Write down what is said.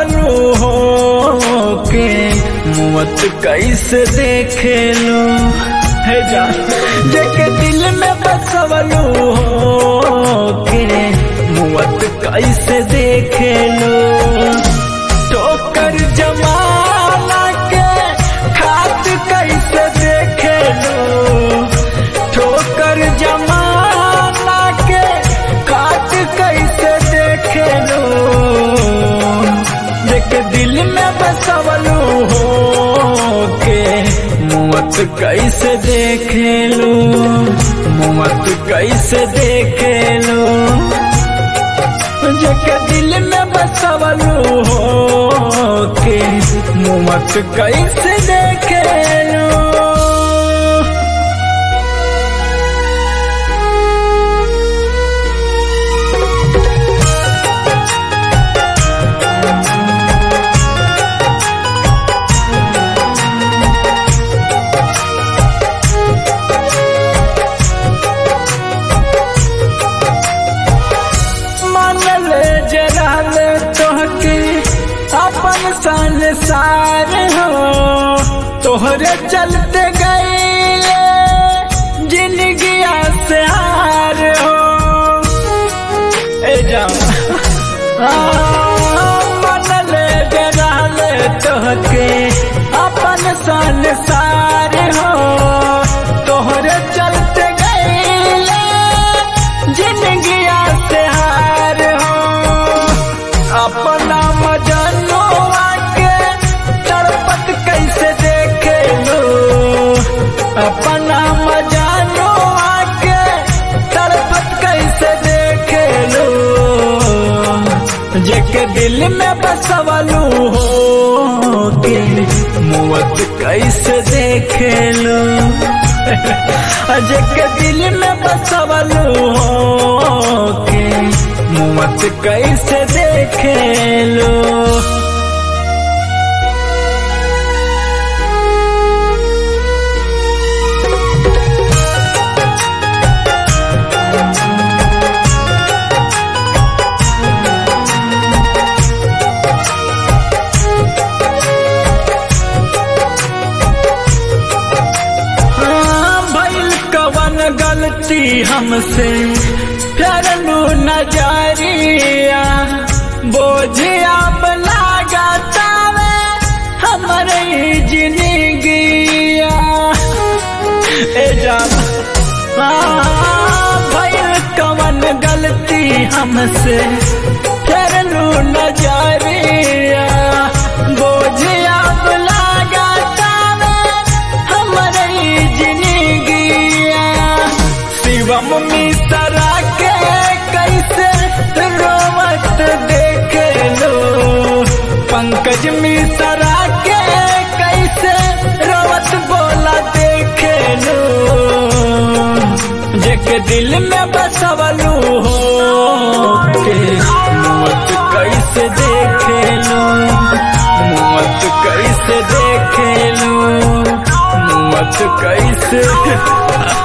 बसवलू हो के मुवत कैसे देखे लो हे जा जेके दिल में बसवलू हो के मुवत कैसे देखे लो ठोकर जमाना के खात कैसे देखे लो ठोकर जमाना के खात कैसे देखे लो देख दिल में बसवलू हो के मुवत कैसे देखे लो मुवत कैसे देखे लो जेके दिल में बसवलू हो के मुवत कैसे देखे लो मन ले जरा ले तोहके अपन संसार हो तोहरे चलते गए जिंदगी से हार हो ए जा मन ले जरा ले तोहके अपन संसार हो तोहरे चलते गए जिंदगी से हार हो अपना मजनो के तड़पत कैसे देखे लो अपना मजनो के तड़पत कैसे देखे लो जेके दिल में बसवलू हो के मुवत कैसे देखे लो जेके दिल में बसवलू हो के मुवत कैसे देखे लो हाँ, भइल कवन गलती हमसे फेरलू नजरिया बोझिया लागतावे हमरे ही जिंदगिया ए जान हाँ, भइल कवन गलती हमसे फेरलू नजरिया बोझिया लागतावे हमरे ही जिंदगिया शिवम मिश्रा के कैसे रोवत देखे लो पंकज मिश्रा के कैसे रोवत बोला देखे लो जेके दिल में बसवलू हो के मौत कैसे देखे लो मौत कैसे देखे लो मौत कैसे